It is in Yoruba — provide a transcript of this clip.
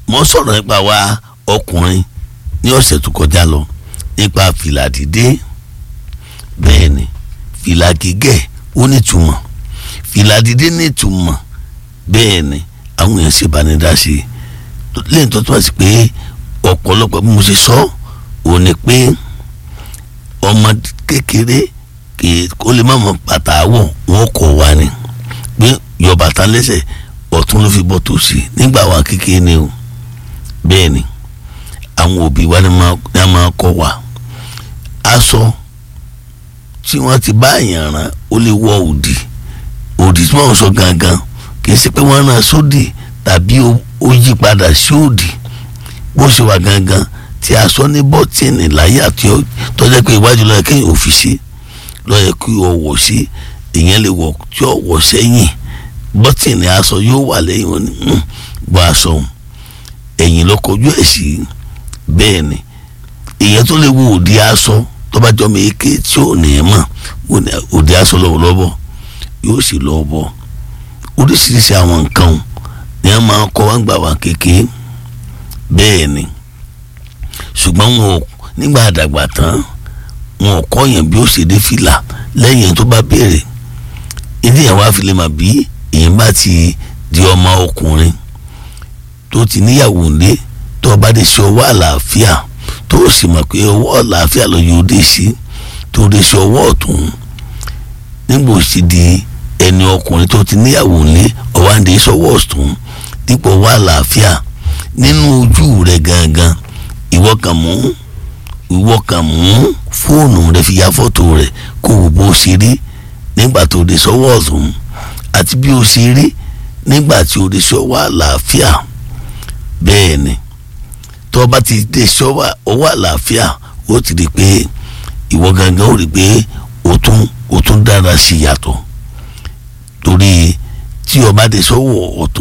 mo sọ̀rọ̀ nípa wa ọkùnrin ní ọ̀sẹ̀ tó kọjá lọ nípa fìlà dídé bẹ́ẹ̀ ni fìlà gígẹ̀ ó nítumọ̀ fìlà dídé nítumọ̀ bẹ́ẹ̀ ni àwọn èèyàn sì bá ní dá sí i lẹ́yìn tó túmọ̀ sí pé ọ̀pọ̀lọpọ̀ bí mo ṣe sọ ò ní pé ọmọ kékeré kó lè má mọ bàtà wọ̀ wọ́n kọ̀ wá ni pé yọ bàtà lẹ́sẹ̀ ọ̀tún ló fi bọ́ tòsí nígbà wa kékeré ni o bẹ́ẹ̀ ni àwọn òbí wa ni a máa kọ́ wa aṣọ tí wọ́n ti bá èèyàn rán ó lè wọ òdì òdì tí wọ́n sọ gangan kì í ṣe pé wọ́n rán sódì tàbí ó yí padà sí òdì bó ṣe wà gangan tí aṣọ ní bọ́tìnì láyé àti tọ́jú pé iwájú lọ́yẹ kéèyàn ò fi ṣe lọ́yẹ kí o wọ̀ sí ìyẹn lè wọ̀ tí o wọ̀ sẹ́yìn bọ́tìnì aṣọ yóò wà lẹ́yìn wọn ni bọ́ aṣọ ẹ̀yìn ló kọjú ẹ̀ sí bẹ́ẹ̀ ni ìyẹn tó lè wo òdi aṣọ tó bá jọ mi ké tí ò ní ẹ̀ mọ̀ òdi aṣọ lọ́wọ́lọ́wọ́ yóò sì lọ́ bọ́ oríṣiríṣi àwọn nǹkan ni wọ́n máa kọ́ wọ́n gbà wá kékeré bẹ́ẹ̀ ni ṣùgbọ́n wọn ò nígbà àdàgbà tán wọn ò kọ́ yẹn bí ó ṣe dé fìlà lẹ́yìn tó bá béèrè ilé yẹn wá fi lè mà bí èyàn bá ti di ọmọ ọkùnrin tó ti níyàwó ńlé tó bá dé sí ọwọ́ àlàáfíà tó sì mọ̀ pé ọwọ́ àlàáfíà ló yóò dé sí tó dé sí ọwọ́ ọ̀tún nígbà ó sì di ẹni ọkùnrin tó ti níyàwó ńlé ọwọ́ àǹdè sọ́wọ́ ọ̀tún dípò ọwọ́ àlàáfíà nínú ojú rẹ̀ gangan ìwọ kàn mú ìwọ kàn mú fóònù rẹ fi ya fọ́tò rẹ kó o bó ṣe rí nígbà tó dé sọ́wọ́ ọ̀tún àti bí o ṣe rí nígbà tí o dé sọ́wọ́ àlàáfíà bẹ́ẹ̀ ni tó o bá ti dé sọ́wọ́ ọwọ́ àlàáfíà ó ti rí i pé ìwọ gangan ó rí i pé o tún o tún dára sí yàtọ̀ torí tí o bá dé sọ́wọ́ ọ̀tún.